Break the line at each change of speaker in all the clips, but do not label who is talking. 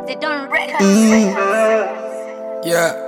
They don't record.
Yeah.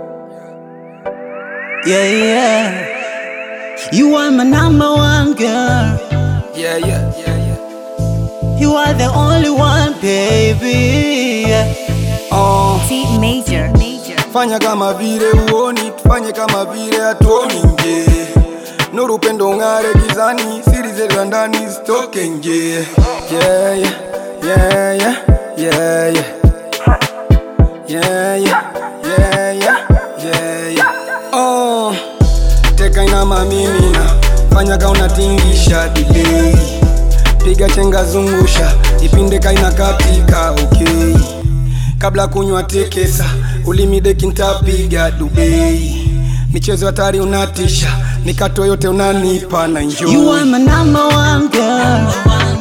Yeah, yeah. You are my number one girl.
Yeah, yeah, yeah, yeah.
You are the only one, baby. Yeah.
Oh,
T major. Major.
fanya kama vile uoni, tufanye kama vile hatuoni nje. Nuru upendo ng'are gizani, siri zetu za ndani zitoke nje. Yeah, yeah, yeah, yeah, yeah, yeah. Yeah, yeah, yeah, yeah, yeah, yeah. Oh, teka inama mimina, fanya ka unatingisha delay. Piga chenga zungusha, ipinde kaina katika okay. Kabla kunywa tekesa, ulimi deki ntapiga Dubai. Michezo hatari unatisha, mikato yote unanipa na enjoy.
You are my number one girl.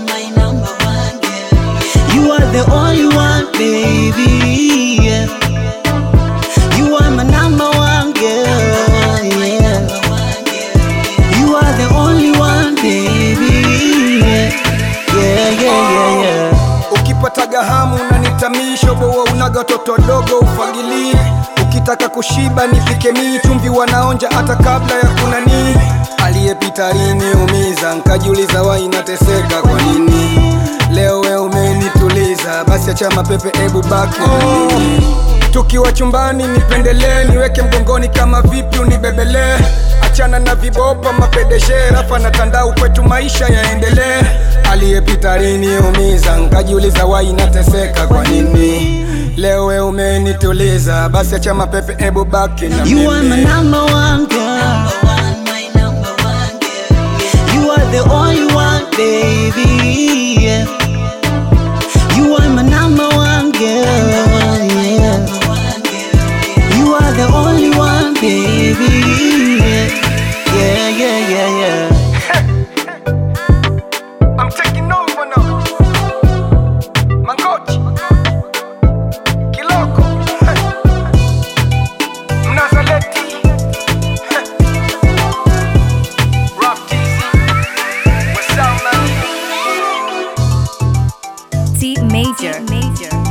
You are the only one, baby. Yeah. You are my number one girl. Yeah. You are the only one, baby. Yeah, yeah, yeah, yeah. yeah.
Ukipataga hamu unanitamisha, boa unaga toto dogo ufagilie. Ukitaka kushiba nipike mii, chumvi wanaonja hata kabla ya kunani. Aliyepita aliniumiza, nkajiuliza wai inateseka kwa nini. Leo we umenituliza, basi acha mapepe, ebu baki na mimi. Tukiwa chumbani nipendelee, niweke mgongoni kama vipi unibebelee. Achana na vibopa mapedeshe, rafa na tandau, kwetu maisha yaendelee. Aliyepita aliniumiza, nkajiuliza wai nateseka kwa nini. Leo we umenituliza, basi acha mapepe, ebu baki na
You are my
mimi.
number one girl. You are the only one, baby. Yeah. You are my number one girl. Yeah. You are the only one, baby. Yeah, yeah, yeah, yeah.
I'm taking over now. Mangochi. Kiloko. Mnazaleti. Rough TZ. What's up, man?
T major. Major.